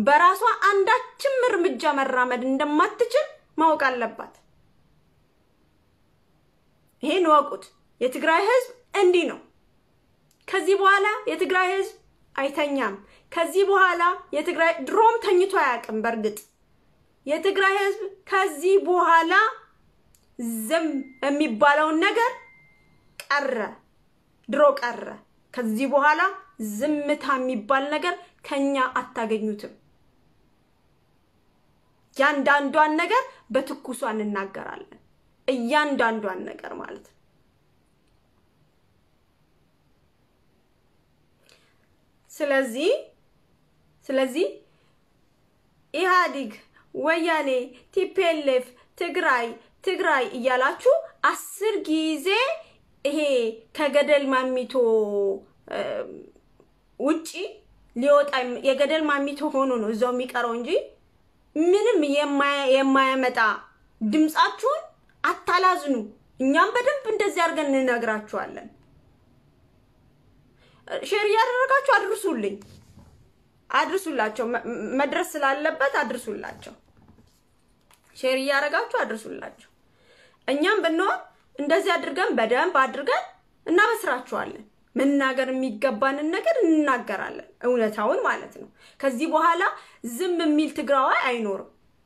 በራሷ አንዳችም እርምጃ መራመድ እንደማትችል ማወቅ አለባት። ይሄን ወቁት። የትግራይ ህዝብ እንዲህ ነው። ከዚህ በኋላ የትግራይ ህዝብ አይተኛም። ከዚህ በኋላ የትግራይ ድሮም ተኝቶ አያውቅም። በእርግጥ የትግራይ ህዝብ ከዚህ በኋላ ዝም የሚባለውን ነገር ቀረ፣ ድሮ ቀረ። ከዚህ በኋላ ዝምታ የሚባል ነገር ከኛ አታገኙትም። እያንዳንዷን ነገር በትኩሷ እንናገራለን። እያንዳንዷን ነገር ማለት ነው። ስለዚህ ስለዚህ ኢህአዲግ፣ ወያኔ፣ ቲፒኤልኤፍ፣ ትግራይ ትግራይ እያላችሁ አስር ጊዜ ይሄ ከገደል ማሚቶ ውጪ ሊወጣ የገደል ማሚቶ ሆኖ ነው እዛው የሚቀረው እንጂ ምንም የማያመጣ ድምፃችሁን አታላዝኑ። እኛም በደንብ እንደዚህ አድርገን እንነግራችኋለን። ሼር እያደረጋችሁ አድርሱልኝ፣ አድርሱላቸው። መድረስ ስላለበት አድርሱላቸው። ሼር እያደረጋችሁ አድርሱላቸው። እኛም ብንሆን እንደዚህ አድርገን በደንብ አድርገን እናበስራችኋለን። መናገር የሚገባንን ነገር እንናገራለን፣ እውነታውን ማለት ነው። ከዚህ በኋላ ዝም የሚል ትግራዋይ አይኖርም።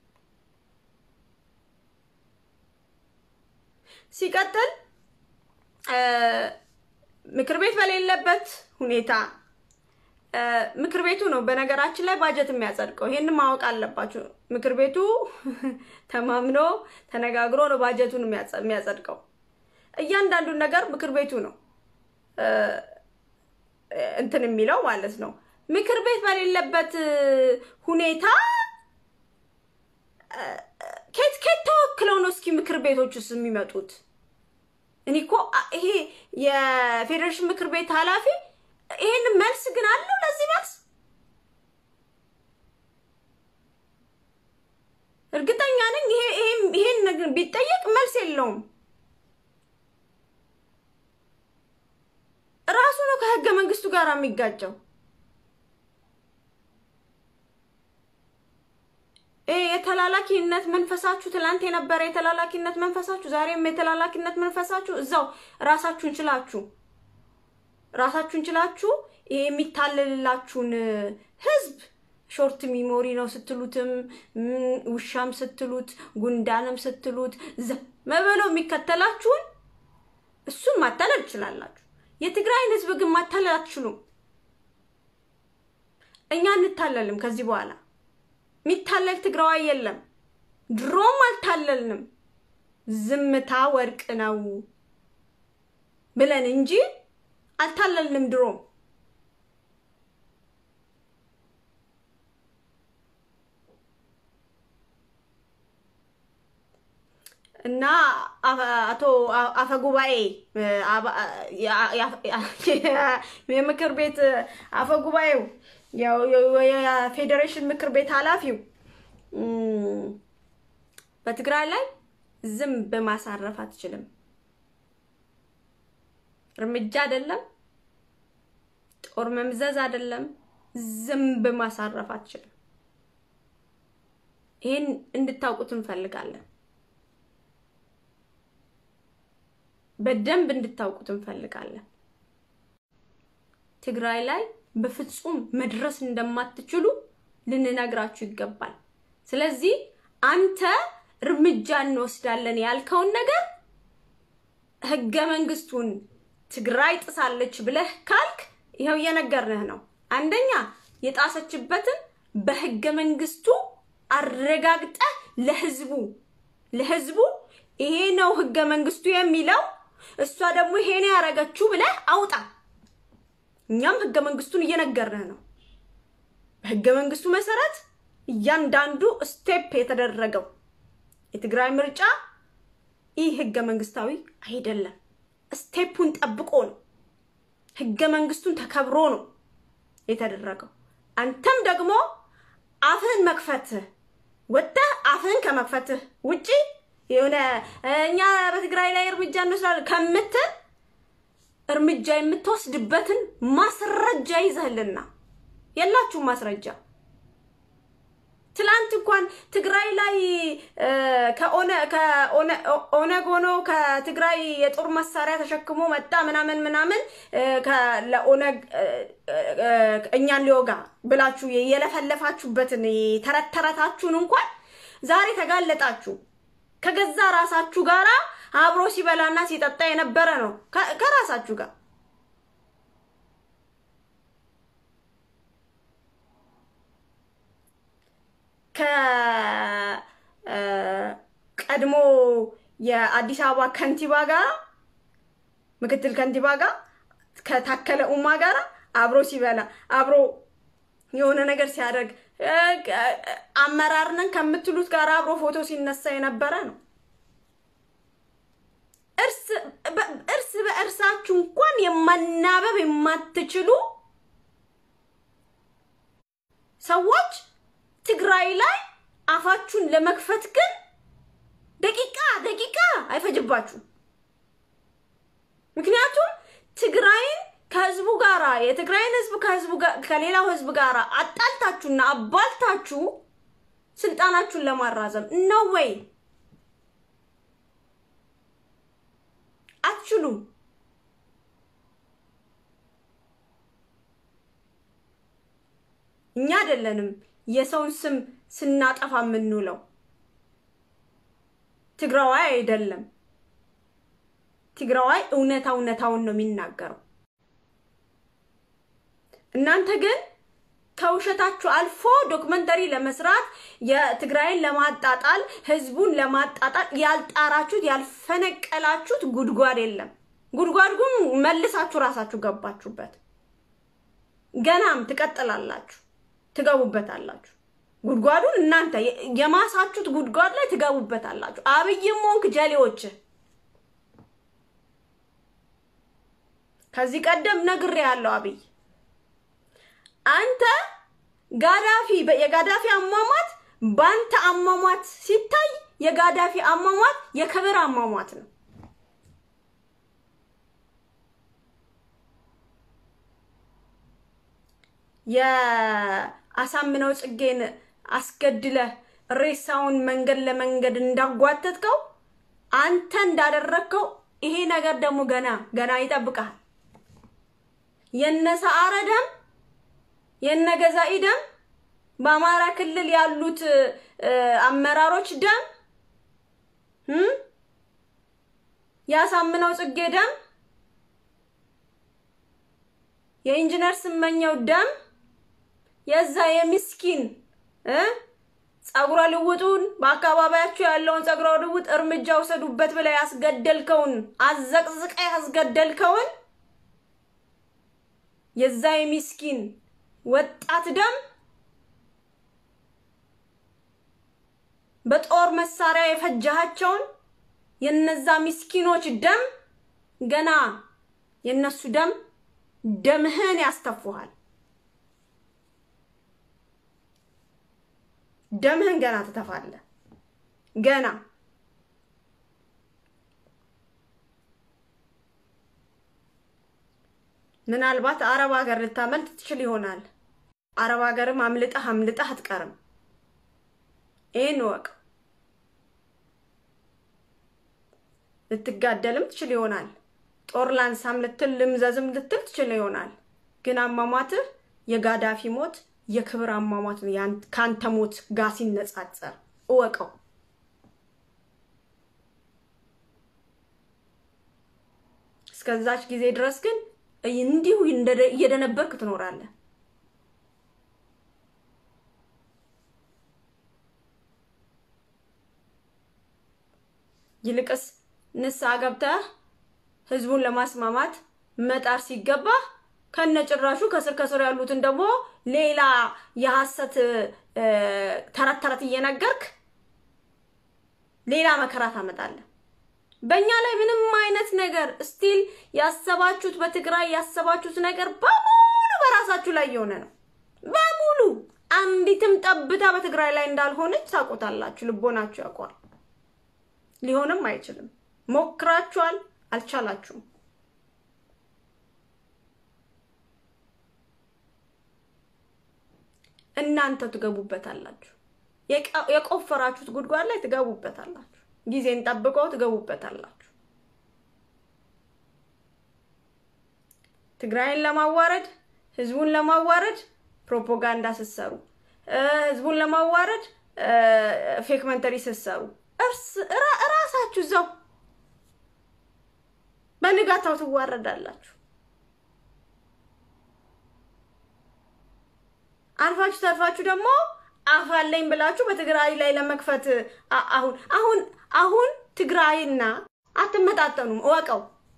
ሲቀጥል ምክር ቤት በሌለበት ሁኔታ ምክር ቤቱ ነው በነገራችን ላይ ባጀት የሚያጸድቀው። ይሄን ማወቅ አለባችሁ። ምክር ቤቱ ተማምኖ ተነጋግሮ ነው ባጀቱን የሚያጸድቀው። እያንዳንዱን ነገር ምክር ቤቱ ነው እንትን የሚለው ማለት ነው። ምክር ቤት በሌለበት ሁኔታ ኬት ኬት ተወክለው ነው እስኪ ምክር ቤቶች ውስጥ የሚመጡት? እኔ እኮ ይሄ የፌዴሬሽን ምክር ቤት ኃላፊ ይሄን መልስ ግን አለው ለዚህ መልስ እርግጠኛ ነኝ። ይሄን ነገር ቢጠየቅ መልስ የለውም። ራሱ ነው ከህገ መንግስቱ ጋር የሚጋጨው። የተላላኪነት መንፈሳችሁ ትላንት የነበረ የተላላኪነት መንፈሳችሁ ዛሬም የተላላኪነት መንፈሳችሁ እዛው ራሳችሁን ችላችሁ ራሳችሁን ችላችሁ ይሄ የሚታለልላችሁን ህዝብ ሾርት ሚሞሪ ነው ስትሉትም ውሻም ስትሉት ጉንዳንም ስትሉት መበለው የሚከተላችሁን እሱን ማታለል ትችላላችሁ። የትግራይን ህዝብ ግን ማታለል አትችሉም። እኛ እንታለልም ከዚህ በኋላ የሚታለል ትግራዋይ የለም። ድሮም አልታለልንም። ዝምታ ወርቅ ነው ብለን እንጂ አልታለልንም ድሮም። እና አቶ አፈጉባኤ የምክር ቤት አፈጉባኤው የፌዴሬሽን ምክር ቤት ኃላፊው በትግራይ ላይ ዝም በማሳረፍ አትችልም። እርምጃ አይደለም፣ ጦር መምዘዝ አይደለም፣ ዝም በማሳረፍ አትችልም። ይህን እንድታውቁት እንፈልጋለን። በደንብ እንድታውቁት እንፈልጋለን። ትግራይ ላይ በፍጹም መድረስ እንደማትችሉ ልንነግራችሁ ይገባል። ስለዚህ አንተ እርምጃ እንወስዳለን ያልከውን ነገር ህገ መንግስቱን ትግራይ ጥሳለች ብለህ ካልክ ይኸው እየነገርንህ ነው። አንደኛ የጣሰችበትን በህገ መንግስቱ አረጋግጠህ ለህዝቡ ለህዝቡ ይሄ ነው ህገ መንግስቱ የሚለው እሷ ደግሞ ይሄ ነው ያደረገችው ብለህ አውጣ። እኛም ህገ መንግስቱን እየነገርንህ ነው። በህገ መንግስቱ መሰረት እያንዳንዱ ስቴፕ የተደረገው የትግራይ ምርጫ ይህ ህገ መንግስታዊ አይደለም። ስቴፑን ጠብቆ ነው፣ ህገ መንግስቱን ተከብሮ ነው የተደረገው። አንተም ደግሞ አፍህን መክፈትህ ወጥተህ አፍህን ከመክፈትህ ውጪ የሆነ እኛ በትግራይ ላይ እርምጃ እንወስዳለን ከምትል እርምጃ የምትወስድበትን ማስረጃ ይዘህልና የላችሁም ማስረጃ ትላንት እንኳን ትግራይ ላይ ከኦነግ ሆኖ ከትግራይ የጦር መሳሪያ ተሸክሞ መጣ ምናምን ምናምን ለኦነግ እኛን ሊወጋ ብላችሁ የለፈለፋችሁበትን ተረት ተረታችሁን እንኳን ዛሬ ተጋለጣችሁ። ከገዛ ራሳችሁ ጋራ አብሮ ሲበላና ሲጠጣ የነበረ ነው ከራሳችሁ ጋር ከቀድሞ የአዲስ አበባ ከንቲባ ጋር ምክትል ከንቲባ ጋር ከታከለ ኡማ ጋር አብሮ ሲበላ አብሮ የሆነ ነገር ሲያደርግ አመራር ነን ከምትሉት ጋር አብሮ ፎቶ ሲነሳ የነበረ ነው። እርስ በእርሳችሁ እንኳን የማናበብ የማትችሉ ሰዎች ትግራይ ላይ አፋችሁን ለመክፈት ግን ደቂቃ ደቂቃ አይፈጅባችሁም። ምክንያቱም ትግራይን ከህዝቡ ጋራ የትግራይን ህዝብ ከህዝቡ ከሌላው ህዝብ ጋር አጣልታችሁና አባልታችሁ ስልጣናችሁን ለማራዘም ነው ወይ? አትችሉም። እኛ አይደለንም የሰውን ስም ስናጠፋ የምንውለው። ትግራዋይ አይደለም። ትግራዋይ እውነታ እውነታውን ነው የሚናገረው። እናንተ ግን ከውሸታችሁ አልፎ ዶክመንተሪ ለመስራት የትግራይን ለማጣጣል ህዝቡን ለማጣጣል ያልጣራችሁት ያልፈነቀላችሁት ጉድጓድ የለም። ጉድጓድ ግን መልሳችሁ ራሳችሁ ገባችሁበት። ገናም ትቀጥላላችሁ፣ ትገቡበታላችሁ። ጉድጓዱን እናንተ የማሳችሁት ጉድጓድ ላይ ትገቡበታላችሁ። አብይም ሆንክ ጀሌዎች ከዚህ ቀደም ነግሬ ያለው አብይ አንተ ጋዳፊ የጋዳፊ አሟሟት በአንተ አሟሟት ሲታይ የጋዳፊ አሟሟት የክብር አሟሟት ነው። የአሳምነው ጽጌን አስገድለህ ሬሳውን መንገድ ለመንገድ እንዳጓተትከው አንተ እንዳደረግከው ይሄ ነገር ደግሞ ገና ገና ይጠብቃል። የነ ሰዓረ ደም የነ ገዛኢ ደም በአማራ ክልል ያሉት አመራሮች ደም ያሳምነው ጽጌ ደም የኢንጂነር ስመኘው ደም የዛ የምስኪን ጸጉረ ልውጡን በአካባቢያችሁ ያለውን ጸጉረ ልውጥ እርምጃ ውሰዱበት ብለህ ያስገደልከውን አዘቅዝቀ ያስገደልከውን የዛ የምስኪን ወጣት ደም በጦር መሳሪያ የፈጃሃቸውን የነዛ ምስኪኖች ደም ገና የነሱ ደም ደምህን ያስተፉሃል። ደምህን ገና ትተፋለህ። ገና ምናልባት አረብ ሀገር ልታመልጥ ትችል ይሆናል። አረብ ሀገርም አምልጠህ አምልጠህ አትቀርም። ይህን እወቅ። ልትጋደልም ትችል ይሆናል። ጦር ላንሳም ልትል ልምዘዝም ልትል ትችል ይሆናል። ግን አሟሟትህ የጋዳፊ ሞት የክብር አሟሟት ነው። ከአንተ ሞት ጋር ሲነጻጸር እወቀው። እስከዛች ጊዜ ድረስ ግን እንዲሁ እየደነበርክ ትኖራለህ። ይልቅስ ንስሐ ገብተህ ህዝቡን ለማስማማት መጣር ሲገባ ከነጭራሹ ከስር ከስር ያሉትን ደግሞ ሌላ የሐሰት ተረት ተረት እየነገርክ ሌላ መከራ ታመጣለህ። በእኛ ላይ ምንም አይነት ነገር ስቲል ያሰባችሁት በትግራይ ያሰባችሁት ነገር በሙሉ በራሳችሁ ላይ የሆነ ነው። በሙሉ አንዲትም ጠብታ በትግራይ ላይ እንዳልሆነች ታውቁታላችሁ። ልቦናችሁ ያውቋል። ሊሆንም አይችልም። ሞክራችኋል፣ አልቻላችሁም። እናንተ ትገቡበታላችሁ። የቆፈራችሁት ጉድጓድ ላይ ትገቡበታላችሁ። ጊዜን ጠብቀው ትገቡበታላችሁ። ትግራይን ለማዋረድ ህዝቡን ለማዋረድ ፕሮፓጋንዳ ስትሰሩ፣ ህዝቡን ለማዋረድ ፌክ መንተሪ ስትሰሩ እራሳችሁ እዛው በንጋታው ትዋረዳላችሁ። አልፋችሁ ተርፋችሁ ደግሞ አፋለኝ ብላችሁ በትግራይ ላይ ለመክፈት አሁን አሁን አሁን ትግራይና አትመጣጠኑም፣ እወቀው።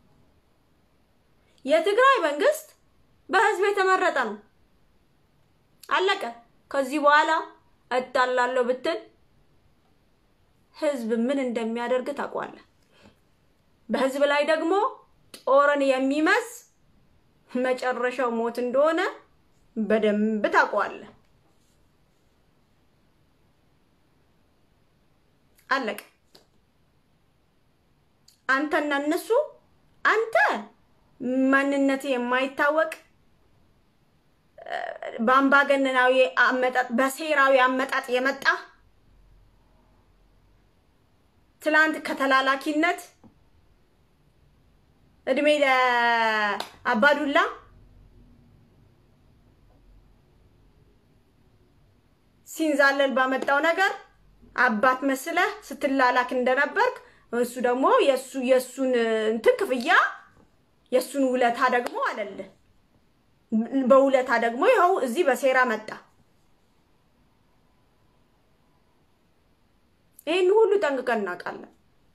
የትግራይ መንግስት በህዝብ የተመረጠ ነው። አለቀ። ከዚህ በኋላ እጣላለሁ ብትል ህዝብ ምን እንደሚያደርግ ታውቀዋለህ። በህዝብ ላይ ደግሞ ጦርን የሚመዝ መጨረሻው ሞት እንደሆነ በደንብ ታውቀዋለህ። አለቀ። አንተና እነሱ አንተ ማንነት የማይታወቅ በአምባገነናዊ አመጣጥ በሴራዊ አመጣጥ የመጣ ትላንት ከተላላኪነት እድሜ ለአባዱላ ሲንዛለል ባመጣው ነገር አባት መስለህ ስትላላክ እንደነበርክ እሱ ደግሞ የሱ የሱን እንትን ክፍያ የሱን ውለታ ደግሞ አለልህ። በውለታ ደግሞ ይኸው እዚህ በሴራ መጣ። ይህን ሁሉ ጠንቅቀን እናውቃለን።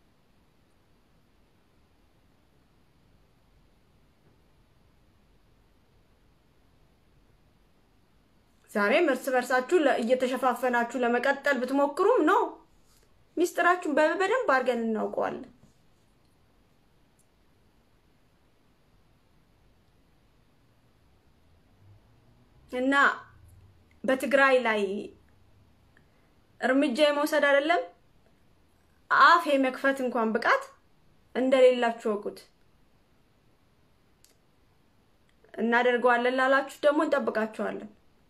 ዛሬም እርስ በርሳችሁ እየተሸፋፈናችሁ ለመቀጠል ብትሞክሩም ነው ሚስጥራችሁን በደንብ አድርገን እናውቀዋለን። እና በትግራይ ላይ እርምጃ የመውሰድ አይደለም አፍ የመክፈት እንኳን ብቃት እንደሌላችሁ ወቁት። እናደርገዋለን ላላችሁ ደግሞ እንጠብቃችኋለን።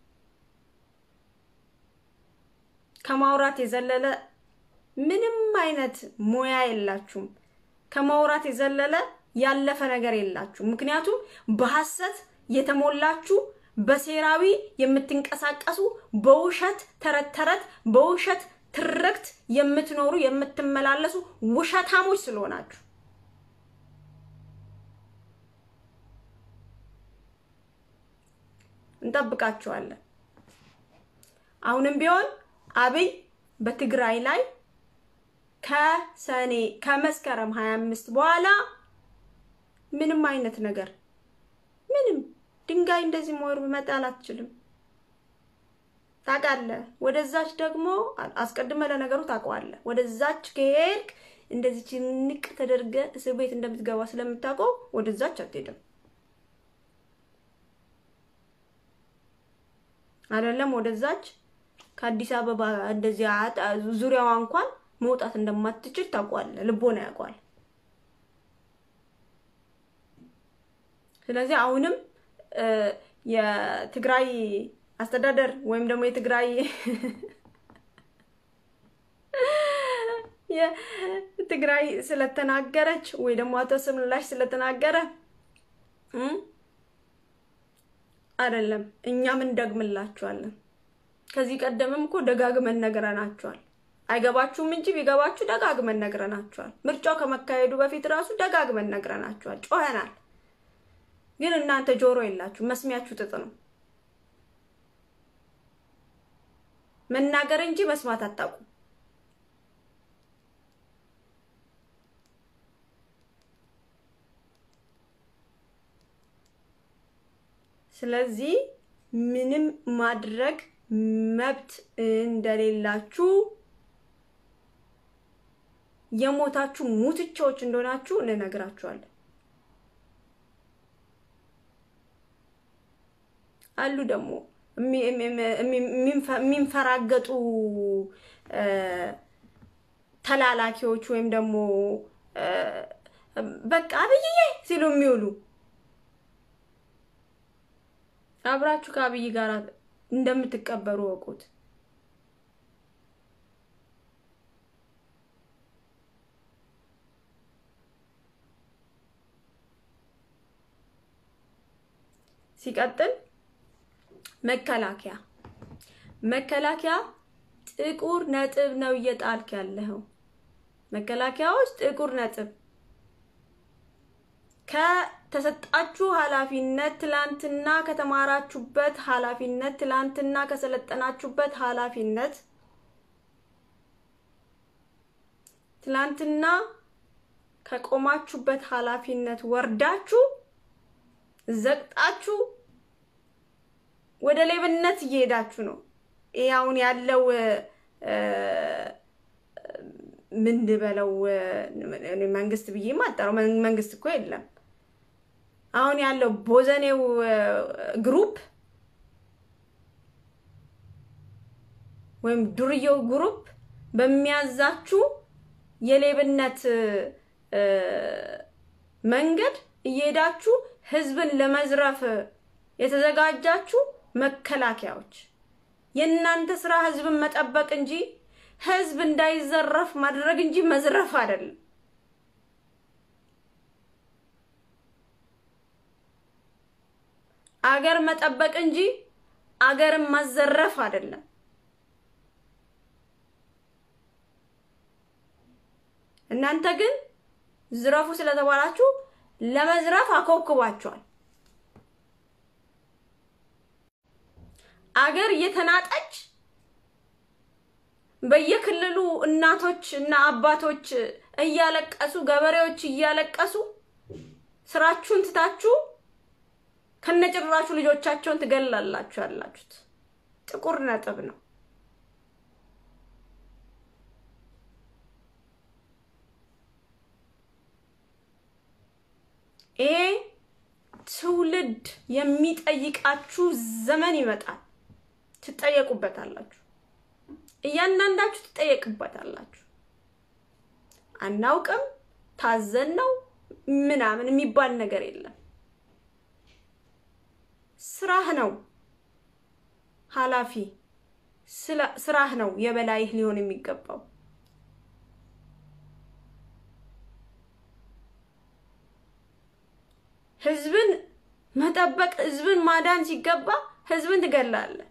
ከማውራት የዘለለ ምንም አይነት ሙያ የላችሁም። ከማውራት የዘለለ ያለፈ ነገር የላችሁም። ምክንያቱም በሐሰት የተሞላችሁ በሴራዊ የምትንቀሳቀሱ በውሸት ተረት ተረት በውሸት ትርክት የምትኖሩ የምትመላለሱ ውሸታሞች ስለሆናችሁ እንጠብቃችኋለን። አሁንም ቢሆን አብይ በትግራይ ላይ ከሰኔ ከመስከረም 25 በኋላ ምንም አይነት ነገር ምንም ድንጋይ እንደዚህ ሞር መጣል አትችልም። ታውቃለህ። ወደዛች ደግሞ አስቀድመህ ለነገሩ ታውቀዋለህ። ወደዛች ከሄድክ እንደዚህ ንቅ ተደርገ እስር ቤት እንደምትገባ ስለምታውቀው ወደዛች አትሄድም። አይደለም ወደዛች ከአዲስ አበባ እንደዚህ ዙሪያዋ እንኳን መውጣት እንደማትችል ታውቀዋለህ። ልቦና ያውቀዋል። ስለዚህ አሁንም የትግራይ አስተዳደር ወይም ደግሞ የትግራይ የትግራይ ስለተናገረች ወይ ደግሞ አቶ ስምላሽ ስለተናገረ አይደለም፣ እኛም እንደግምላችኋለን። ከዚህ ቀደምም እኮ ደጋግመን ነግረናችኋል። አይገባችሁም እንጂ ቢገባችሁ ደጋግመን ነግረናችኋል። ምርጫው ከመካሄዱ በፊት ራሱ ደጋግመን ነግረናችኋል፣ ጮኸናል። ግን እናንተ ጆሮ የላችሁ፣ መስሚያችሁ ጥጥ ነው። መናገር እንጂ መስማት አታውቁም። ስለዚህ ምንም ማድረግ መብት እንደሌላችሁ የሞታችሁ ሙትቻዎች እንደሆናችሁ እንነግራችኋለን። አሉ ደግሞ የሚንፈራገጡ ተላላኪዎች ወይም ደግሞ በቃ አብይዬ ሲሉ የሚውሉ አብራችሁ ከአብይ ጋር እንደምትቀበሩ ወቁት። ሲቀጥል መከላከያ መከላከያ ጥቁር ነጥብ ነው እየጣልክ ያለኸው። መከላከያዎች ጥቁር ነጥብ ከተሰጣችሁ ኃላፊነት ትላንትና ከተማራችሁበት ኃላፊነት ትላንትና ከሰለጠናችሁበት ኃላፊነት ትላንትና ከቆማችሁበት ኃላፊነት ወርዳችሁ ዘቅጣችሁ ወደ ሌብነት እየሄዳችሁ ነው። ይሄ አሁን ያለው ምን ልበለው መንግስት ብዬ ማጠረው መንግስት እኮ የለም። አሁን ያለው ቦዘኔው ግሩፕ ወይም ዱርዬው ግሩፕ በሚያዛችሁ የሌብነት መንገድ እየሄዳችሁ ህዝብን ለመዝረፍ የተዘጋጃችሁ መከላከያዎች የእናንተ ስራ ህዝብን መጠበቅ እንጂ ህዝብ እንዳይዘረፍ ማድረግ እንጂ መዝረፍ አይደለም። አገር መጠበቅ እንጂ አገርን ማዘረፍ አይደለም። እናንተ ግን ዝረፉ ስለተባላችሁ ለመዝረፍ አኮብኩባችኋል። አገር እየተናጠች በየክልሉ እናቶች እና አባቶች እያለቀሱ ገበሬዎች እያለቀሱ ስራችሁን ትታችሁ ከነጭራሹ ልጆቻቸውን ትገላላችሁ ያላችሁት ጥቁር ነጥብ ነው። ይሄ ትውልድ የሚጠይቃችሁ ዘመን ይመጣል። ትጠየቁበታላችሁ። እያንዳንዳችሁ ትጠየቅበታላችሁ። አናውቅም፣ ታዘን ነው ምናምን የሚባል ነገር የለም። ስራህ ነው ኃላፊ ስራህ ነው የበላይህ ሊሆን የሚገባው። ህዝብን መጠበቅ ህዝብን ማዳን ሲገባ ህዝብን ትገላለህ።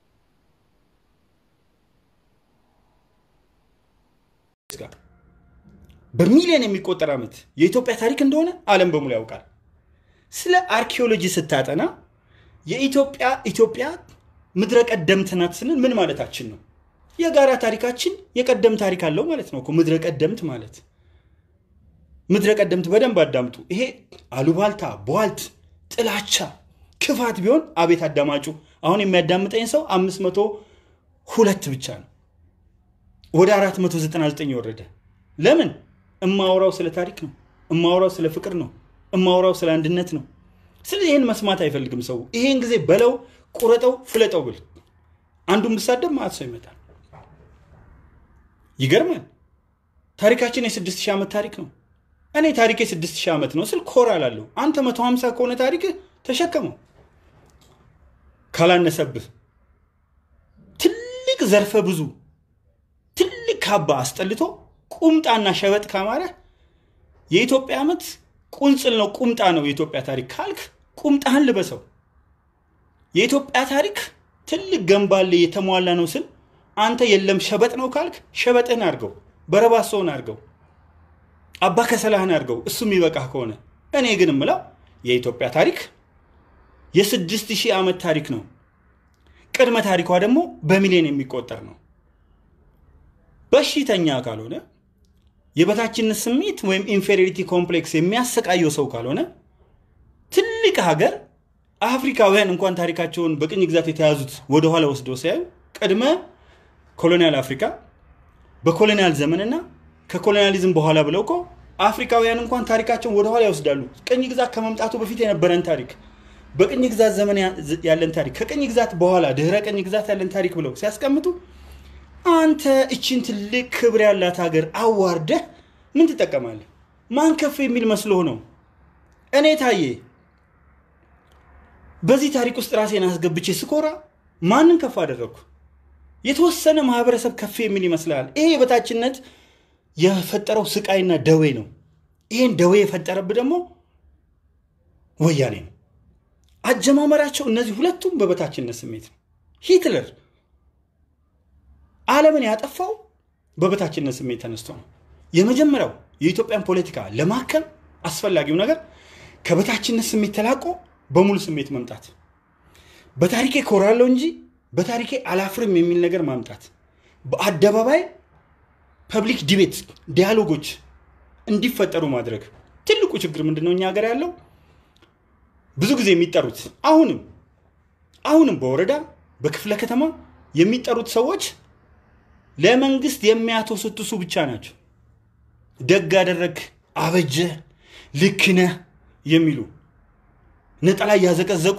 በሚሊዮን የሚቆጠር ዓመት የኢትዮጵያ ታሪክ እንደሆነ ዓለም በሙሉ ያውቃል። ስለ አርኪኦሎጂ ስታጠና የኢትዮጵያ ኢትዮጵያ ምድረ ቀደምት ናት ስንል ምን ማለታችን ነው? የጋራ ታሪካችን የቀደም ታሪክ አለው ማለት ነው እኮ ምድረ ቀደምት ማለት። ምድረ ቀደምት በደንብ አዳምጡ። ይሄ አሉባልታ፣ ቧልት፣ ጥላቻ፣ ክፋት ቢሆን አቤት አዳማጩ። አሁን የሚያዳምጠኝ ሰው አምስት መቶ ሁለት ብቻ ነው ወደ አራት መቶ ዘጠና ዘጠኝ የወረደ ለምን? እማወራው ስለ ታሪክ ነው። እማወራው ስለ ፍቅር ነው። እማወራው ስለ አንድነት ነው። ስለዚህ ይህን መስማት አይፈልግም ሰው። ይሄን ጊዜ በለው፣ ቁረጠው፣ ፍለጠው ብል አንዱን ብሳደብ ማለት ሰው ይመጣል። ይገርማል። ታሪካችን የስድስት ሺህ ዓመት ታሪክ ነው። እኔ ታሪክ የስድስት ሺህ ዓመት ነው ስል ኮራ ላለሁ። አንተ መቶ ሀምሳ ከሆነ ታሪክ ተሸከመው ካላነሰብህ ትልቅ ዘርፈ ብዙ ትልቅ ካባ አስጠልቶ ቁምጣና ሸበጥ ካማረ የኢትዮጵያ ዓመት ቁንጽል ነው ቁምጣ ነው የኢትዮጵያ ታሪክ ካልክ ቁምጣህን ልበሰው። የኢትዮጵያ ታሪክ ትልቅ ገንባሌ የተሟላ ነው ስል አንተ የለም ሸበጥ ነው ካልክ ሸበጥህን አድርገው፣ በረባሶውን አድርገው፣ አባ ከሰላህን አድርገው። እሱ የሚበቃህ ከሆነ እኔ ግን ምለው የኢትዮጵያ ታሪክ የስድስት ሺህ ዓመት ታሪክ ነው። ቅድመ ታሪኳ ደግሞ በሚሊዮን የሚቆጠር ነው። በሽተኛ ካልሆነ የበታችነት ስሜት ወይም ኢንፌሪሪቲ ኮምፕሌክስ የሚያሰቃየው ሰው ካልሆነ ትልቅ ሀገር አፍሪካውያን እንኳን ታሪካቸውን በቅኝ ግዛት የተያዙት ወደኋላ ወስደው ሲያዩ ቅድመ ኮሎኒያል አፍሪካ በኮሎኒያል ዘመንና ከኮሎኒያሊዝም በኋላ ብለው እኮ አፍሪካውያን እንኳን ታሪካቸውን ወደኋላ ይወስዳሉ። ቅኝ ግዛት ከመምጣቱ በፊት የነበረን ታሪክ፣ በቅኝ ግዛት ዘመን ያለን ታሪክ፣ ከቅኝ ግዛት በኋላ ድህረ ቅኝ ግዛት ያለን ታሪክ ብለው ሲያስቀምጡ አንተ እችን ትልቅ ክብር ያላት ሀገር አዋርደህ ምን ትጠቀማለህ? ማን ከፍ የሚል መስሎህ ነው? እኔ ታዬ በዚህ ታሪክ ውስጥ ራሴን አስገብቼ ስኮራ ማንን ከፍ አደረግኩ? የተወሰነ ማህበረሰብ ከፍ የሚል ይመስላል። ይሄ የበታችነት የፈጠረው ስቃይና ደዌ ነው። ይሄን ደዌ የፈጠረብህ ደግሞ ወያኔ ነው። አጀማመራቸው እነዚህ ሁለቱም በበታችነት ስሜት ነው። ሂትለር ዓለምን ያጠፋው በበታችነት ስሜት ተነስቶ ነው። የመጀመሪያው የኢትዮጵያን ፖለቲካ ለማከም አስፈላጊው ነገር ከበታችነት ስሜት ተላቆ በሙሉ ስሜት መምጣት፣ በታሪኬ ኮራለሁ እንጂ በታሪኬ አላፍርም የሚል ነገር ማምጣት፣ በአደባባይ ፐብሊክ ዲቤት ዲያሎጎች እንዲፈጠሩ ማድረግ። ትልቁ ችግር ምንድነው? እኛ ሀገር ያለው ብዙ ጊዜ የሚጠሩት አሁንም አሁንም በወረዳ በክፍለ ከተማ የሚጠሩት ሰዎች ለመንግስት የሚያተሰትሱ ብቻ ናቸው። ደግ አደረግ፣ አበጀ፣ ልክ ነህ የሚሉ ነጠላ እያዘቀዘቁ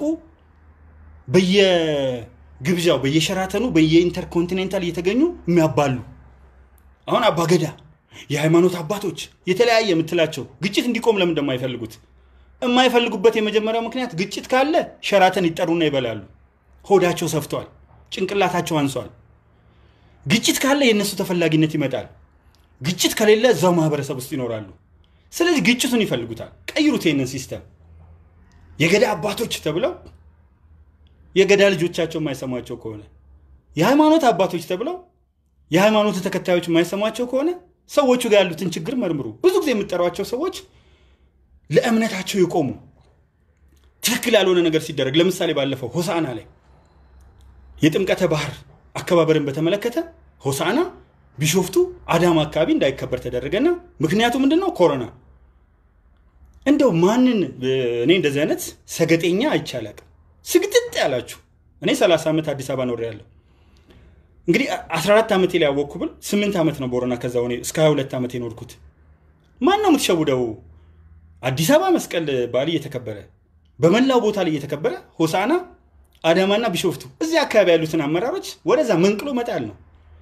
በየግብዣው በየሸራተኑ በየኢንተርኮንቲኔንታል እየተገኙ የሚያባሉ አሁን አባገዳ የሃይማኖት አባቶች የተለያየ የምትላቸው ግጭት እንዲቆም ለምን እንደማይፈልጉት የማይፈልጉበት የመጀመሪያው ምክንያት ግጭት ካለ ሸራተን ይጠሩና ይበላሉ። ሆዳቸው ሰፍቷል፣ ጭንቅላታቸው አንሷል። ግጭት ካለ የእነሱ ተፈላጊነት ይመጣል። ግጭት ከሌለ እዛው ማህበረሰብ ውስጥ ይኖራሉ። ስለዚህ ግጭቱን ይፈልጉታል። ቀይሩት ይህንን ሲስተም። የገዳ አባቶች ተብለው የገዳ ልጆቻቸው የማይሰሟቸው ከሆነ የሃይማኖት አባቶች ተብለው የሃይማኖት ተከታዮች የማይሰሟቸው ከሆነ ሰዎቹ ጋር ያሉትን ችግር መርምሩ። ብዙ ጊዜ የምጠሯቸው ሰዎች ለእምነታቸው የቆሙ ትክክል ያልሆነ ነገር ሲደረግ፣ ለምሳሌ ባለፈው ሆሳና ላይ የጥምቀተ ባህር አከባበርን በተመለከተ ሆሳና፣ ቢሾፍቱ፣ አዳማ አካባቢ እንዳይከበር ተደረገና ምክንያቱ ምንድን ነው? ኮሮና። እንደው ማንን እኔ እንደዚህ አይነት ሰገጤኛ አይቻላቅም። ስግጥጥ ያላችሁ እኔ 30 ዓመት አዲስ አበባ ኖሬያለሁ። እንግዲህ 14 ዓመቴ ላይ ያወቅኩ ብል 8 ዓመት ነው ቦረና። ከዛ ሆኔ እስከ 22 ዓመት የኖርኩት ማን ነው የምትሸውደው? አዲስ አበባ መስቀል በዓል እየተከበረ በመላው ቦታ ላይ እየተከበረ ሆሳና፣ አዳማና ቢሾፍቱ እዚህ አካባቢ ያሉትን አመራሮች ወደዛ መንቅሎ መጣል ነው።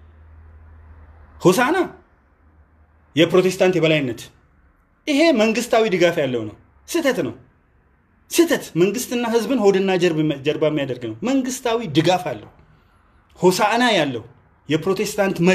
ሆሳና የፕሮቴስታንት የበላይነት ይሄ መንግስታዊ ድጋፍ ያለው ነው። ስህተት ነው። ስህተት መንግስትና ህዝብን ሆድና ጀርባ የሚያደርግ ነው። መንግስታዊ ድጋፍ አለው። ሆሳዕና ያለው የፕሮቴስታንት መሪ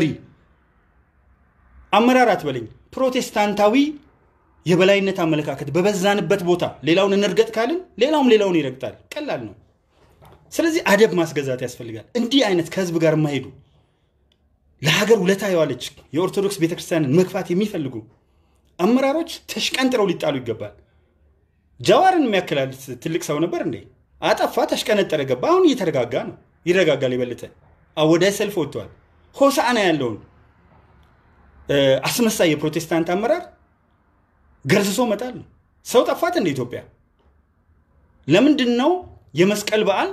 አመራር አትበለኝ፣ ፕሮቴስታንታዊ የበላይነት አመለካከት በበዛንበት ቦታ ሌላውን እንርገጥ ካልን ሌላውም ሌላውን ይረግጣል። ቀላል ነው። ስለዚህ አደብ ማስገዛት ያስፈልጋል። እንዲህ አይነት ከህዝብ ጋር የማይሄዱ ለሀገር ውለታ የዋለች የኦርቶዶክስ ቤተክርስቲያንን መግፋት የሚፈልጉ አመራሮች ተሽቀንጥረው ሊጣሉ ይገባል። ጃዋርን የሚያክላል ትልቅ ሰው ነበር እንዴ? አጠፋ፣ ተሽቀነጠረ፣ ገባ። አሁን እየተረጋጋ ነው። ይረጋጋል። የበለጠ አወዳይ ሰልፍ ወጥተዋል። ሆሳዕና ያለውን አስመሳይ የፕሮቴስታንት አመራር ገርስሶ መጣል ነው። ሰው ጠፋት እንደ ኢትዮጵያ። ለምንድን ነው የመስቀል በዓል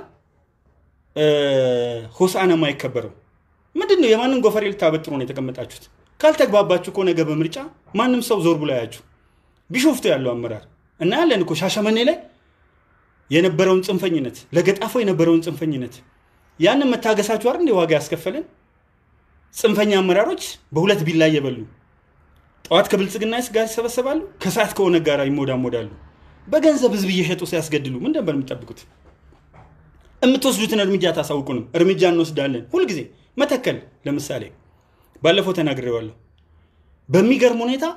ሆሳዕና የማይከበረው? ምንድን ነው? የማንን ጎፈሬ ልታበጥሩ ነው የተቀመጣችሁት? ካልተግባባችሁ እኮ ነገ በምርጫ ማንም ሰው ዞር ብሎ ያያችሁ። ቢሾፍቱ ያለው አመራር እና ያለን እኮ ሻሸመኔ ላይ የነበረውን ጽንፈኝነት፣ ለገጣፎ የነበረውን ጽንፈኝነት ያንን መታገሳችሁ አይደል ዋጋ ያስከፈለን? ጽንፈኛ አመራሮች በሁለት ቢላ እየበሉ ጠዋት ከብልጽግና ጋር ይሰበሰባሉ፣ ከሰዓት ከኦነግ ጋር ይሞዳሞዳሉ። በገንዘብ ህዝብ እየሸጡ ሲያስገድሉ ምን ነበር የምጠብቁት? የምትወስዱትን እርምጃ ታሳውቁንም። እርምጃ እንወስዳለን ሁልጊዜ። መተከል ለምሳሌ ባለፈው ተናግሬዋለሁ። በሚገርም ሁኔታ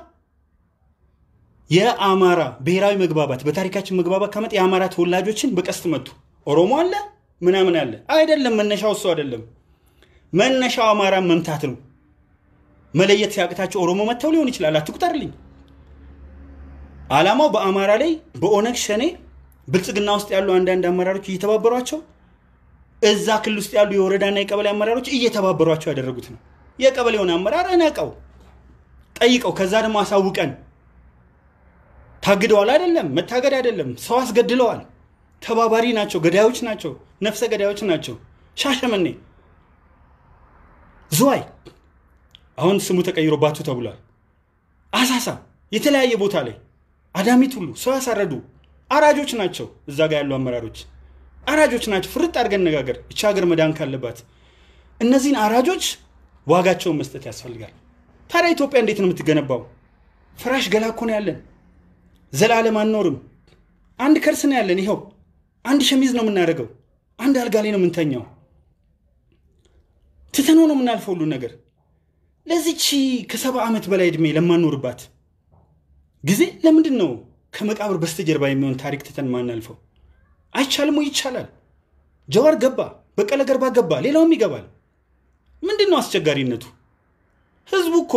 የአማራ ብሔራዊ መግባባት በታሪካችን መግባባት ከመጥ የአማራ ተወላጆችን በቀስት መቱ። ኦሮሞ አለ ምናምን አለ አይደለም። መነሻው እሱ አይደለም። መነሻው አማራን መምታት ነው። መለየት ሲያቅታቸው ኦሮሞ መጥተው ሊሆን ይችላል። አትቁጠርልኝ። አላማው በአማራ ላይ በኦነግ ሸኔ ብልጽግና ውስጥ ያሉ አንዳንድ አመራሮች እየተባበሯቸው እዛ ክልል ውስጥ ያሉ የወረዳና የቀበሌ አመራሮች እየተባበሯቸው ያደረጉት ነው። የቀበሌውን አመራር እነቀው፣ ጠይቀው፣ ከዛ ደግሞ አሳውቀን ታግደዋል። አይደለም መታገድ አይደለም፣ ሰው አስገድለዋል። ተባባሪ ናቸው፣ ገዳዮች ናቸው፣ ነፍሰ ገዳዮች ናቸው። ሻሸመኔ፣ ዝዋይ አሁን ስሙ ተቀይሮባችሁ ተብሏል። አሳሳ፣ የተለያየ ቦታ ላይ አዳሚት ሁሉ ሰው ያሳረዱ አራጆች ናቸው። እዛ ጋር ያሉ አመራሮች አራጆች ናቸው። ፍርጥ አድርገን ነጋገር። እቺ ሀገር መዳን ካለባት እነዚህን አራጆች ዋጋቸውን መስጠት ያስፈልጋል። ታዲያ ኢትዮጵያ እንዴት ነው የምትገነባው? ፍራሽ ገላ እኮ ነው ያለን። ዘላለም አንኖርም። አንድ ከርስ ነው ያለን። ይኸው አንድ ሸሚዝ ነው የምናደርገው። አንድ አልጋ ላይ ነው የምንተኛው። ትተነው ነው የምናልፈው ሁሉ ነገር። ለዚች ከሰባ ዓመት በላይ ዕድሜ ለማኖርባት ጊዜ ለምንድን ነው ከመቃብር በስተጀርባ የሚሆን ታሪክ ትተን ማናልፈው? አይቻልም ወይ? ይቻላል። ጀዋር ገባ፣ በቀለ ገርባ ገባ፣ ሌላውም ይገባል። ምንድን ነው አስቸጋሪነቱ? ህዝቡ እኮ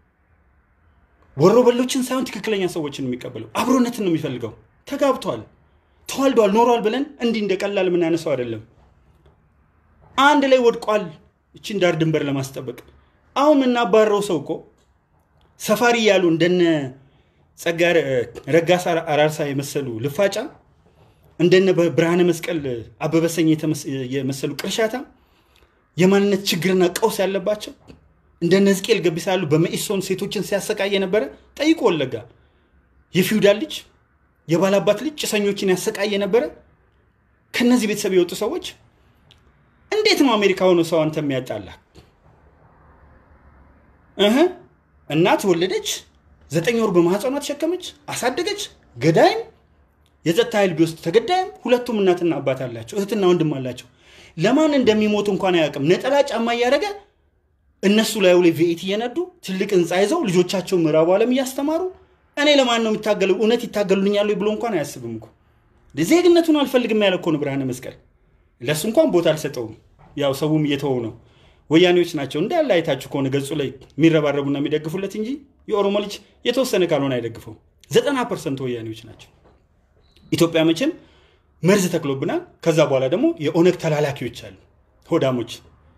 ወሮ በሎችን ሳይሆን ትክክለኛ ሰዎችን የሚቀበለው አብሮነትን ነው የሚፈልገው። ተጋብቷል፣ ተዋልዷል፣ ኖሯል ብለን እንዲህ እንደ ቀላል የምናነሳው አይደለም። አንድ ላይ ወድቋል፣ እችን ዳር ድንበር ለማስጠበቅ አሁን የምናባረረው ሰው እኮ ሰፋሪ ያሉ እንደነ ጸጋ ረጋሳ አራርሳ የመሰሉ ልፋጫ እንደነ ብርሃነ መስቀል አበበሰኝ የመሰሉ ቅርሻታ የማንነት ችግርና ቀውስ ያለባቸው እንደነ ሕዝቅኤል ገቢሳ ያሉ በመኢሶን ሴቶችን ሲያሰቃይ የነበረ ጠይቆ ወለጋ የፊውዳል ልጅ የባላባት ልጅ ጭሰኞችን ያሰቃይ የነበረ ከነዚህ ቤተሰብ የወጡ ሰዎች እንዴት ነው አሜሪካ ሆኖ ሰው አንተ የሚያጣላ? እህ እናት ወለደች፣ ዘጠኝ ወር በማህፀኗ ተሸከመች፣ አሳደገች። ገዳይም የጸጥታ ኃይል ቢወስድ ተገዳይም ሁለቱም እናትና አባት አላቸው፣ እህትና ወንድም አላቸው። ለማን እንደሚሞቱ እንኳን አያውቅም። ነጠላ ጫማ እያደረገ እነሱ ላይ ላይ ቪኤት እየነዱ ትልቅ ህንፃ ይዘው ልጆቻቸው ምዕራቡ ዓለም እያስተማሩ እኔ ለማን ነው የሚታገሉ እውነት ይታገሉልኛሉ ብሎ እንኳን አያስብም እኮ ዜግነቱን አልፈልግም ያለ እኮ ነው ብርሃነ መስቀል። ለእሱ እንኳን ቦታ አልሰጠውም። ያው ሰውም እየተወው ነው። ወያኔዎች ናቸው እንዳለ አይታችሁ ከሆነ ገጹ ላይ የሚረባረቡና የሚደግፉለት እንጂ የኦሮሞ ልጅ የተወሰነ ካልሆነ አይደግፈው። ዘጠና ፐርሰንት ወያኔዎች ናቸው። ኢትዮጵያ መቼም መርዝ ተክሎብናል። ከዛ በኋላ ደግሞ የኦነግ ተላላኪዎች አሉ፣ ሆዳሞች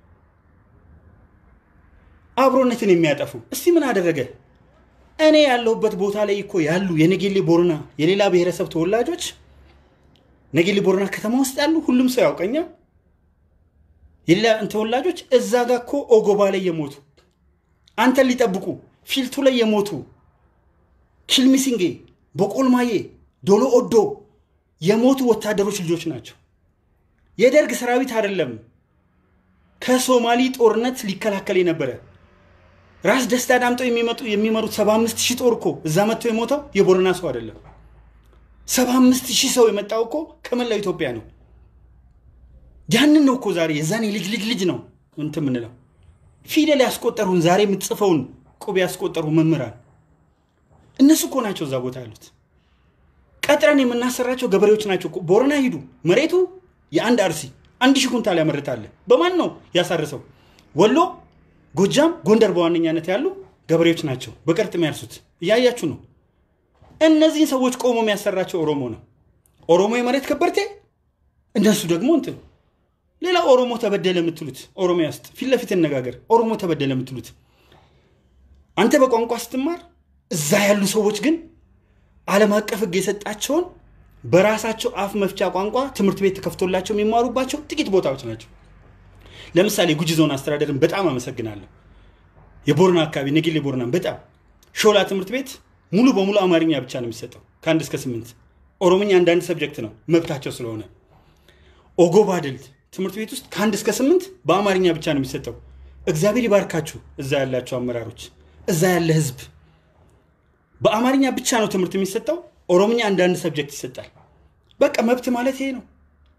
አብሮነትን የሚያጠፉ። እስቲ ምን አደረገ? እኔ ያለሁበት ቦታ ላይ እኮ ያሉ የነጌሌ ቦረና የሌላ ብሔረሰብ ተወላጆች ነጌሌ ቦረና ከተማ ውስጥ ያሉ ሁሉም ሰው ያውቀኛል። የሌላ ተወላጆች እዛ ጋ እኮ ኦጎባ ላይ የሞቱ አንተን ሊጠብቁ ፊልቱ ላይ የሞቱ ኪልሚሲንጌ፣ በቆልማዬ፣ ዶሎ ኦዶ የሞቱ ወታደሮች ልጆች ናቸው። የደርግ ሰራዊት አይደለም ከሶማሊ ጦርነት ሊከላከል የነበረ ራስ ደስታ ዳምጠው የሚመሩት 75 ሺህ ጦር እኮ እዛ መጥተው የሞተው የቦረና ሰው አይደለም። 75 ሺህ ሰው የመጣው እኮ ከመላው ኢትዮጵያ ነው። ያንን ነው እኮ ዛሬ የዛኔ ልጅ ልጅ ልጅ ነው እንትን የምንለው ፊደል ያስቆጠሩን ዛሬ የምትጽፈውን ቁብ ያስቆጠሩ መምህራን እነሱ እኮ ናቸው እዛ ቦታ ያሉት። ቀጥረን የምናሰራቸው ገበሬዎች ናቸው። ቦረና ሂዱ፣ መሬቱ የአንድ አርሲ አንድ ሺህ ኩንታል ያመርታል። በማን ነው ያሳርሰው? ወሎ፣ ጎጃም፣ ጎንደር በዋነኛነት ያሉ ገበሬዎች ናቸው በቀርጥ የሚያርሱት። እያያችሁ ነው። እነዚህን ሰዎች ቆሞ የሚያሰራቸው ኦሮሞ ነው። ኦሮሞ የመሬት ከበርቴ፣ እነሱ ደግሞ እንትን ሌላ ኦሮሞ ተበደለ የምትሉት ኦሮሚያ ውስጥ ፊት ለፊት እነጋገር። ኦሮሞ ተበደለ የምትሉት አንተ በቋንቋ ስትማር፣ እዛ ያሉ ሰዎች ግን ዓለም አቀፍ ሕግ የሰጣቸውን በራሳቸው አፍ መፍቻ ቋንቋ ትምህርት ቤት ተከፍቶላቸው የሚማሩባቸው ጥቂት ቦታዎች ናቸው። ለምሳሌ ጉጂ ዞን አስተዳደርን በጣም አመሰግናለሁ። የቦረና አካባቢ ነጌሌ ቦረናን በጣም ሾላ ትምህርት ቤት ሙሉ በሙሉ አማርኛ ብቻ ነው የሚሰጠው ከአንድ እስከ ስምንት ኦሮምኛ አንዳንድ ሰብጀክት ነው መብታቸው ስለሆነ። ኦጎባ ድልት ትምህርት ቤት ውስጥ ከአንድ እስከ ስምንት በአማርኛ ብቻ ነው የሚሰጠው። እግዚአብሔር ይባርካችሁ እዛ ያላቸው አመራሮች፣ እዛ ያለ ህዝብ። በአማርኛ ብቻ ነው ትምህርት የሚሰጠው። ኦሮምኛ አንዳንድ ሰብጀክት ይሰጣል። በቃ መብት ማለት ይሄ ነው።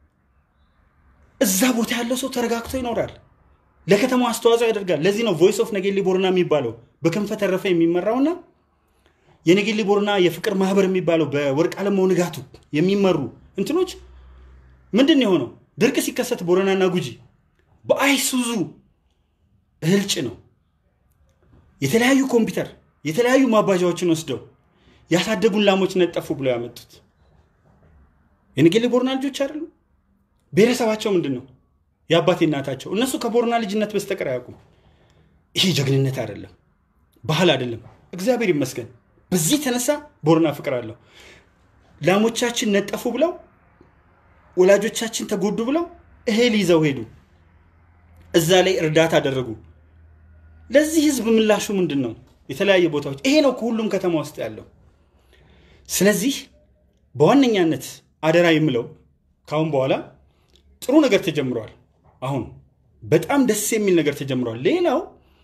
እዛ ቦታ ያለው ሰው ተረጋግቶ ይኖራል። ለከተማው አስተዋጽኦ ያደርጋል። ለዚህ ነው ቮይስ ኦፍ ነጌሌ ቦረና የሚባለው በክንፈ ተረፈ የሚመራውና የነጌሌ ቦረና የፍቅር ማህበር የሚባለው በወርቅ አለማው ንጋቱ የሚመሩ እንትኖች ምንድን ነው የሆነው? ድርቅ ሲከሰት ቦረናና ጉጂ በአይሱዙ እህል ጭነው የተለያዩ ኮምፒውተር የተለያዩ ማባዣዎችን ወስደው ያሳደጉን ላሞች ነጠፉ ብለው ያመጡት የነጌሌ ቦረና ልጆች አይደሉም። ብሔረሰባቸው ምንድን ነው? የአባቴ እናታቸው። እነሱ ከቦረና ልጅነት በስተቀር አያውቁም። ይሄ ጀግንነት አይደለም፣ ባህል አይደለም። እግዚአብሔር ይመስገን በዚህ የተነሳ ቦረና ፍቅር አለው። ላሞቻችን ነጠፉ ብለው ወላጆቻችን ተጎዱ ብለው እህል ይዘው ሄዱ። እዛ ላይ እርዳታ አደረጉ። ለዚህ ህዝብ ምላሹ ምንድን ነው? የተለያየ ቦታዎች ይሄ ነው ከሁሉም ከተማ ውስጥ ያለው። ስለዚህ በዋነኛነት አደራ የምለው ከአሁን በኋላ ጥሩ ነገር ተጀምሯል። አሁን በጣም ደስ የሚል ነገር ተጀምሯል። ሌላው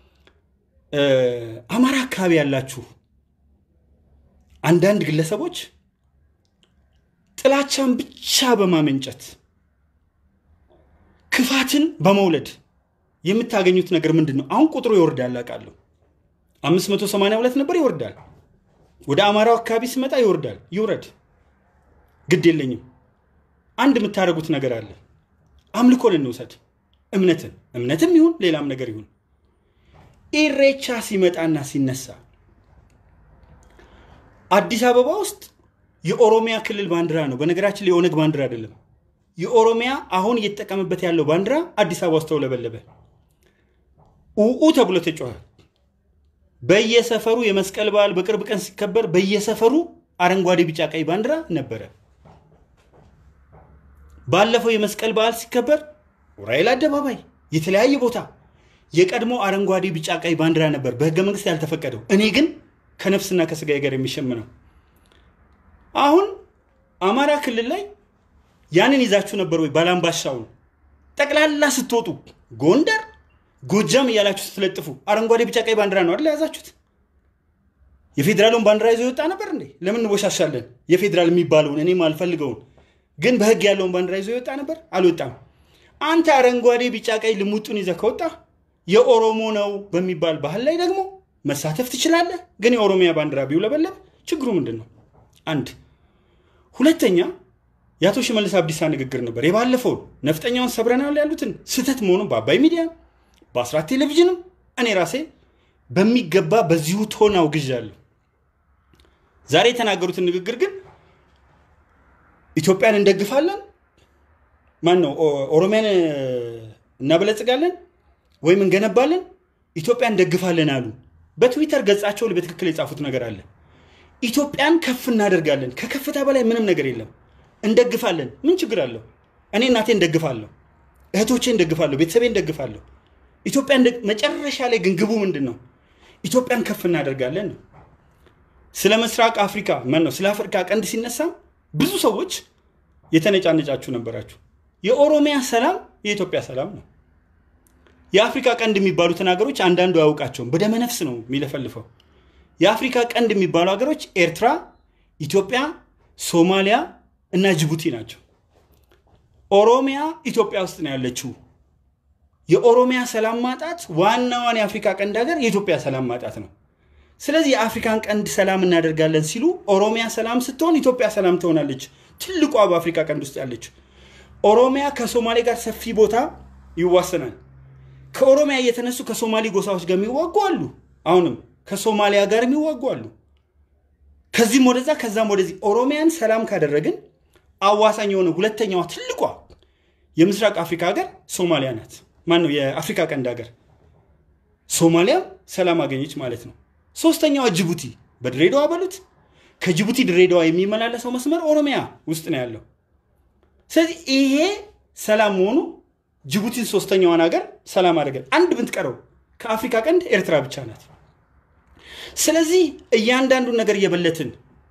አማራ አካባቢ ያላችሁ አንዳንድ ግለሰቦች ጥላቻን ብቻ በማመንጨት ክፋትን በመውለድ የምታገኙት ነገር ምንድን ነው? አሁን ቁጥሩ ይወርዳል አውቃለሁ። 582 ነበር ይወርዳል። ወደ አማራው አካባቢ ስመጣ ይወርዳል። ይውረድ፣ ግድ የለኝም። አንድ የምታደርጉት ነገር አለ። አምልኮን እንውሰድ። እምነትን እምነትም ይሁን ሌላም ነገር ይሁን ኢሬቻ ሲመጣና ሲነሳ አዲስ አበባ ውስጥ የኦሮሚያ ክልል ባንዲራ ነው። በነገራችን ላይ የኦነግ ባንዲራ አይደለም። የኦሮሚያ አሁን እየተጠቀምበት ያለው ባንዲራ አዲስ አበባ ውስጥ ተውለበለበ። ኡኡ ተብሎ ተጮኸ። በየሰፈሩ የመስቀል በዓል በቅርብ ቀን ሲከበር በየሰፈሩ አረንጓዴ፣ ቢጫ፣ ቀይ ባንዲራ ነበረ። ባለፈው የመስቀል በዓል ሲከበር ዑራኤል አደባባይ፣ የተለያየ ቦታ የቀድሞ አረንጓዴ፣ ቢጫ፣ ቀይ ባንዲራ ነበር በህገ መንግስት ያልተፈቀደው። እኔ ግን ከነፍስና ከስጋዬ ጋር የሚሸምነው አሁን አማራ ክልል ላይ ያንን ይዛችሁ ነበር ወይ? ባላምባሻውን ጠቅላላ ስትወጡ ጎንደር፣ ጎጃም እያላችሁ ስትለጥፉ አረንጓዴ፣ ቢጫ፣ ቀይ ባንዲራ ነው አይደል የያዛችሁት? የፌዴራሉን ባንዲራ ይዞ የወጣ ነበር እንዴ? ለምን እንወሻሻለን? የፌዴራል የሚባለውን እኔም አልፈልገውን ግን በህግ ያለውን ባንዲራ ይዞ የወጣ ነበር? አልወጣም። አንተ አረንጓዴ፣ ቢጫ፣ ቀይ ልሙጡን ይዘህ ከወጣ የኦሮሞ ነው በሚባል ባህል ላይ ደግሞ መሳተፍ ትችላለህ። ግን የኦሮሚያ ባንዲራ ቢውለበለብ ችግሩ ምንድን ነው? አንድ ሁለተኛ የአቶ ሽመልስ አብዲሳ ንግግር ነበር የባለፈውን ነፍጠኛውን ሰብረናል ያሉትን ስህተት መሆኑን በአባይ ሚዲያ በአስራት ቴሌቪዥንም እኔ ራሴ በሚገባ በዚሁ ቶን አውግዣለሁ። ዛሬ የተናገሩትን ንግግር ግን ኢትዮጵያን እንደግፋለን፣ ማን ነው ኦሮሚያን እናበለጽጋለን ወይም እንገነባለን፣ ኢትዮጵያን እንደግፋለን አሉ። በትዊተር ገጻቸው ላይ በትክክል የጻፉት ነገር አለ። ኢትዮጵያን ከፍ እናደርጋለን። ከከፍታ በላይ ምንም ነገር የለም። እንደግፋለን። ምን ችግር አለው? እኔ እናቴ እንደግፋለሁ፣ እህቶቼ እንደግፋለሁ፣ ቤተሰቤ እንደግፋለሁ። ኢትዮጵያ መጨረሻ ላይ ግን ግቡ ምንድን ነው? ኢትዮጵያን ከፍ እናደርጋለን ነው። ስለ ምስራቅ አፍሪካ ማን ነው ስለ አፍሪካ ቀንድ ሲነሳ ብዙ ሰዎች የተነጫነጫችሁ ነበራችሁ። የኦሮሚያ ሰላም የኢትዮጵያ ሰላም ነው። የአፍሪካ ቀንድ የሚባሉትን ሀገሮች አንዳንዱ አያውቃቸውም። በደመነፍስ ነው የሚለፈልፈው። የአፍሪካ ቀንድ የሚባሉ ሀገሮች ኤርትራ፣ ኢትዮጵያ፣ ሶማሊያ እና ጅቡቲ ናቸው። ኦሮሚያ ኢትዮጵያ ውስጥ ነው ያለችው። የኦሮሚያ ሰላም ማጣት ዋናዋን የአፍሪካ ቀንድ ሀገር የኢትዮጵያ ሰላም ማጣት ነው። ስለዚህ የአፍሪካን ቀንድ ሰላም እናደርጋለን ሲሉ ኦሮሚያ ሰላም ስትሆን ኢትዮጵያ ሰላም ትሆናለች። ትልቋ በአፍሪካ ቀንድ ውስጥ ያለችው ኦሮሚያ ከሶማሌ ጋር ሰፊ ቦታ ይዋሰናል። ከኦሮሚያ እየተነሱ ከሶማሌ ጎሳዎች ጋር የሚዋጉ አሉ። አሁንም ከሶማሊያ ጋር የሚዋጉ አሉ። ከዚህም ወደዛ ከዛም ወደዚህ ኦሮሚያን ሰላም ካደረግን አዋሳኝ የሆነ ሁለተኛዋ ትልቋ የምስራቅ አፍሪካ ሀገር ሶማሊያ ናት። ማን ነው? የአፍሪካ ቀንድ ሀገር ሶማሊያም ሰላም አገኘች ማለት ነው። ሶስተኛዋ ጅቡቲ በድሬዳዋ በሉት ከጅቡቲ ድሬዳዋ የሚመላለሰው መስመር ኦሮሚያ ውስጥ ነው ያለው። ስለዚህ ይሄ ሰላም መሆኑ ጅቡቲን ሶስተኛዋን ሀገር ሰላም አደረገን። አንድ ብትቀረው ከአፍሪካ ቀንድ ኤርትራ ብቻ ናት። ስለዚህ እያንዳንዱን ነገር እየበለትን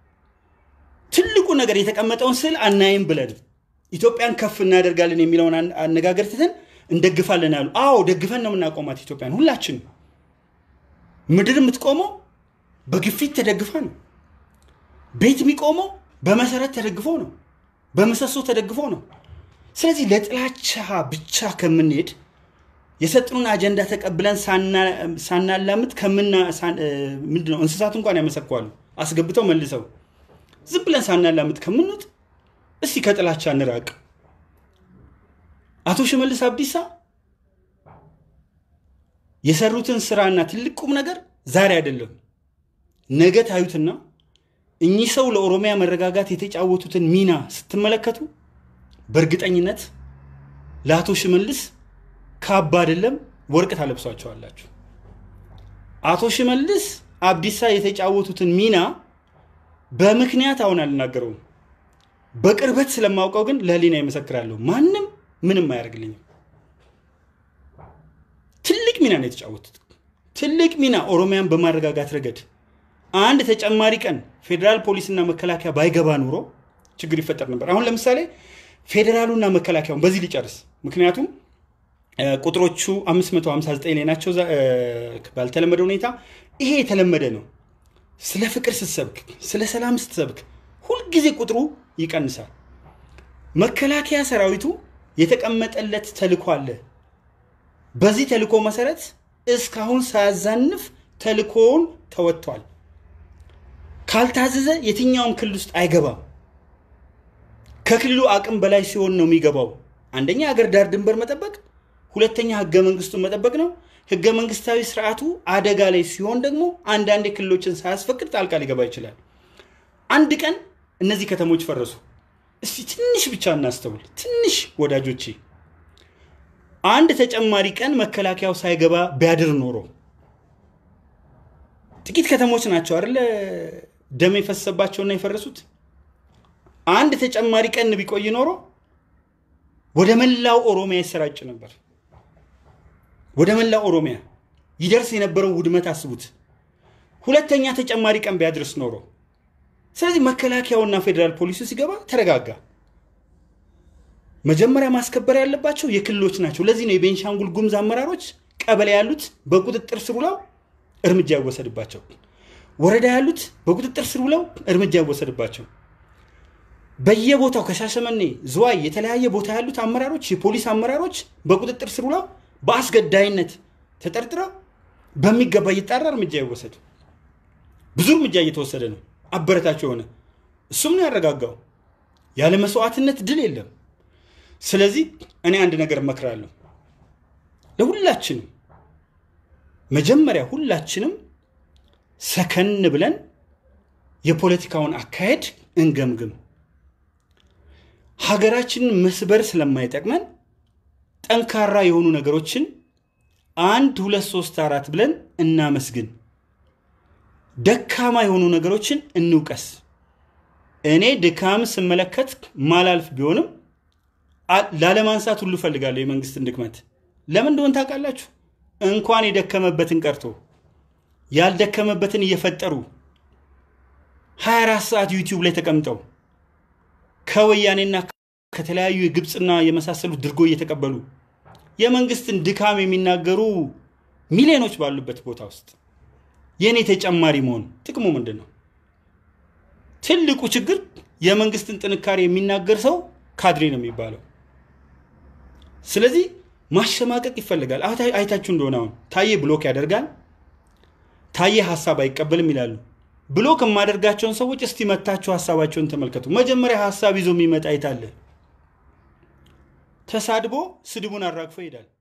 ትልቁ ነገር የተቀመጠውን ስዕል አናይም ብለን ኢትዮጵያን ከፍ እናደርጋለን የሚለውን አነጋገር ትተን እንደግፋለን አሉ። አዎ ደግፈን ነው የምናቆማት ኢትዮጵያን። ሁላችን ምድር የምትቆመው በግፊት ተደግፋ ነው። ቤት የሚቆመው በመሰረት ተደግፎ ነው፣ በምሰሶ ተደግፎ ነው። ስለዚህ ለጥላቻ ብቻ ከምንሄድ የሰጡንን አጀንዳ ተቀብለን ሳናላምት ከምና ምንድን ነው እንስሳቱ እንኳን ያመሰኳሉ አስገብተው መልሰው ዝም ብለን ሳናላምት ከምንወጥ እስቲ ከጥላቻ እንራቅ። አቶ ሽመልስ አብዲሳ የሰሩትን ስራና ትልቅ ቁም ነገር ዛሬ አይደለም ነገ ታዩትና እኚህ ሰው ለኦሮሚያ መረጋጋት የተጫወቱትን ሚና ስትመለከቱ በእርግጠኝነት ለአቶ ሽመልስ ካባ አይደለም ወርቅ ታለብሷቸዋላችሁ። አቶ ሽመልስ አብዲሳ የተጫወቱትን ሚና በምክንያት አሁን አልናገረውም። በቅርበት ስለማውቀው ግን ለህሊና ይመሰክራለሁ። ማንም ምንም አያደርግልኝም። ትልቅ ሚና ነው የተጫወቱት። ትልቅ ሚና ኦሮሚያን በማረጋጋት ረገድ አንድ ተጨማሪ ቀን ፌዴራል ፖሊስና መከላከያ ባይገባ ኑሮ ችግር ይፈጠር ነበር። አሁን ለምሳሌ ፌዴራሉና መከላከያውን በዚህ ሊጨርስ ምክንያቱም ቁጥሮቹ 559 ላይ ናቸው። ባልተለመደ ሁኔታ ይሄ የተለመደ ነው። ስለ ፍቅር ስትሰብክ፣ ስለ ሰላም ስትሰብክ ሁልጊዜ ቁጥሩ ይቀንሳል። መከላከያ ሰራዊቱ የተቀመጠለት ተልኮ አለ። በዚህ ተልኮ መሰረት እስካሁን ሳያዛንፍ ተልኮውን ተወጥቷል። ካልታዘዘ የትኛውም ክልል ውስጥ አይገባም። ከክልሉ አቅም በላይ ሲሆን ነው የሚገባው። አንደኛ ሀገር ዳር ድንበር መጠበቅ፣ ሁለተኛ ህገ መንግስቱን መጠበቅ ነው። ህገ መንግስታዊ ስርዓቱ አደጋ ላይ ሲሆን ደግሞ አንዳንድ ክልሎችን ሳያስፈቅድ ጣልቃ ሊገባ ይችላል። አንድ ቀን እነዚህ ከተሞች ፈረሱ። እስቲ ትንሽ ብቻ እናስተውል። ትንሽ ወዳጆቼ፣ አንድ ተጨማሪ ቀን መከላከያው ሳይገባ ቢያድር ኖሮ ጥቂት ከተሞች ናቸው አይደለ ደም የፈሰባቸውና የፈረሱት። አንድ ተጨማሪ ቀን ቢቆይ ኖሮ ወደ መላው ኦሮሚያ ይሰራጭ ነበር። ወደ መላው ኦሮሚያ ይደርስ የነበረው ውድመት አስቡት። ሁለተኛ ተጨማሪ ቀን ቢያድርስ ኖሮ። ስለዚህ መከላከያውና ፌዴራል ፖሊሱ ሲገባ ተረጋጋ። መጀመሪያ ማስከበር ያለባቸው የክልሎች ናቸው። ለዚህ ነው የቤንሻንጉል ጉሙዝ አመራሮች ቀበሌ ያሉት በቁጥጥር ስር ውለው እርምጃ ይወሰድባቸው፣ ወረዳ ያሉት በቁጥጥር ስር ውለው እርምጃ ይወሰድባቸው። በየቦታው ከሻሸመኔ ዝዋይ፣ የተለያየ ቦታ ያሉት አመራሮች የፖሊስ አመራሮች በቁጥጥር ስር ውለው በአስገዳይነት ተጠርጥረው በሚገባ እየጣራ እርምጃ ይወሰድ። ብዙ እርምጃ እየተወሰደ ነው። አበረታቸው የሆነ እሱም ነው ያረጋጋው። ያለ መስዋዕትነት ድል የለም። ስለዚህ እኔ አንድ ነገር እመክራለሁ ለሁላችንም፣ መጀመሪያ ሁላችንም ሰከን ብለን የፖለቲካውን አካሄድ እንገምግም። ሀገራችንን መስበር ስለማይጠቅመን ጠንካራ የሆኑ ነገሮችን አንድ ሁለት ሶስት አራት ብለን እናመስግን። ደካማ የሆኑ ነገሮችን እንውቀስ። እኔ ድካም ስመለከት ማላልፍ ቢሆንም ላለማንሳት ሁሉ እፈልጋለሁ የመንግስትን ድክመት። ለምን እንደሆን ታውቃላችሁ? እንኳን የደከመበትን ቀርቶ ያልደከመበትን እየፈጠሩ 24 ሰዓት ዩቲዩብ ላይ ተቀምጠው ከወያኔና ከተለያዩ የግብፅና የመሳሰሉት ድርጎ እየተቀበሉ የመንግስትን ድካም የሚናገሩ ሚሊዮኖች ባሉበት ቦታ ውስጥ የእኔ ተጨማሪ መሆን ጥቅሙ ምንድን ነው? ትልቁ ችግር የመንግስትን ጥንካሬ የሚናገር ሰው ካድሬ ነው የሚባለው። ስለዚህ ማሸማቀቅ ይፈልጋል። አይታችሁ እንደሆነ አሁን ታዬ ብሎክ ያደርጋል፣ ታዬ ሀሳብ አይቀበልም ይላሉ። ብሎክ የማደርጋቸውን ሰዎች እስቲ መታችሁ ሀሳባቸውን ተመልከቱ። መጀመሪያ ሀሳብ ይዞ የሚመጣ አይታለ ተሳድቦ ስድቡን አራግፎ ይሄዳል።